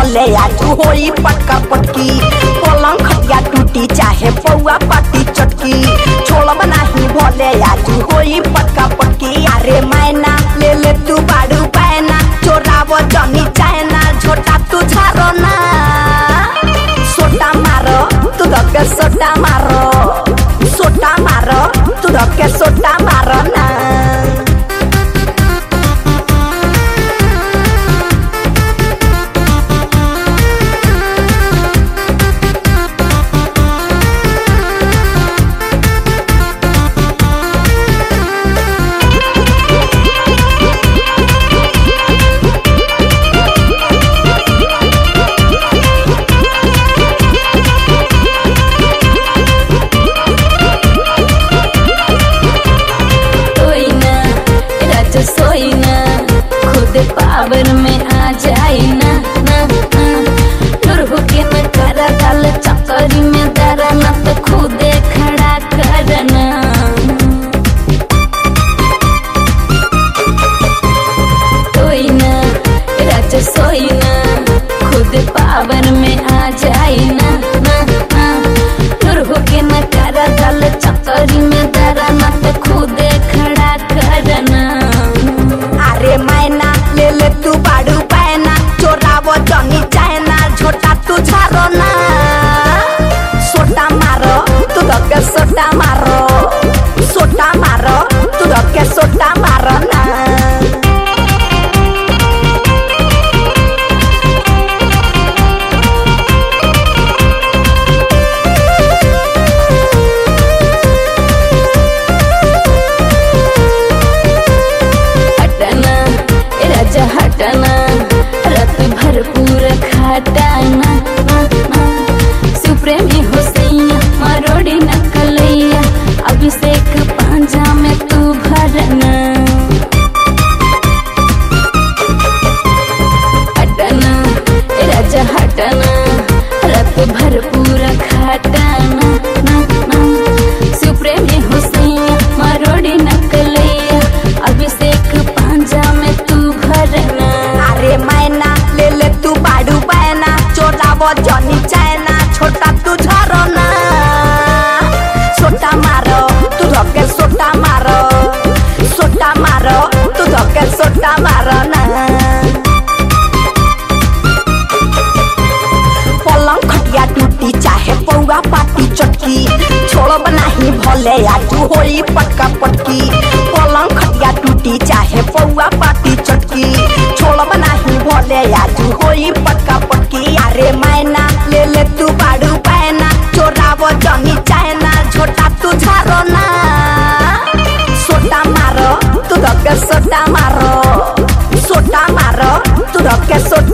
भले आज होई पटका पटकी पलंग खटिया टूटी चाहे पौआ पाटी चटकी छोड़ब नाही भले आज होई पटका पटकी अरे मैना ले ले तू बाड़ू पैना चोराव जमी चाहना झोटा तू झारो ना सोटा मारो तू धक्के सोटा मारो सोटा मारो तू धक्के सोटा मारो ना सोई ना राजा सोई ना खुद पावर में आ जाई ना ना ना दूर होके न करा डाल चक्करी में दरा ना तो खुदे खड़ा करना सोई ना राजा सोई ना खुद पावर में आ जाई ना ना ना दूर होके न करा डाल चक्करी में दरा ना तो खुदे खड़ा करना अरे मैना ले ले तू बाड़ू पैना चोराव जमी चाहना झोटा तू झारो ना सोटा मारो तू धक्के सोटा मारो सोटा मारो तू धक्के सोटा मारो ना हटना ए राजा हटना रात भर पूरा खाटाना ना, ना। सुप्रेमी हो सैया मरोड़ी न कलैया अभिषेक पांजा में तू भरना हटना ए राजा हटना रात भर पूरा खाटाना ना, ना। सुप्रेमी हो सैया मरोड़ी न कलैया अभिषेक पांजा में तू भरना अरे मैना ले ले तू बाड़ू पैना चोराव जमी चाहना छोटा तू झारो ना सोटा मारो तू धक्के सोटा मारो सोटा मारो तू धक्के सोटा मारो ना पलंग खटिया टूटी चाहे पौआ पाटी चटकी छोड़ब नाही भले आज होई पटका पटकी पलंग खटिया टूटी चाहे पौआ पाटी चटकी छोड़ब नाही भले आज होई पटका पटकी अरे मैना ले ले तू बाड़ू पैना चोराव जमी चाहना झोटा तू झारो ना सोटा मारो तू धक्के सोटा मारो सोटा मारो तू धक्के सोटा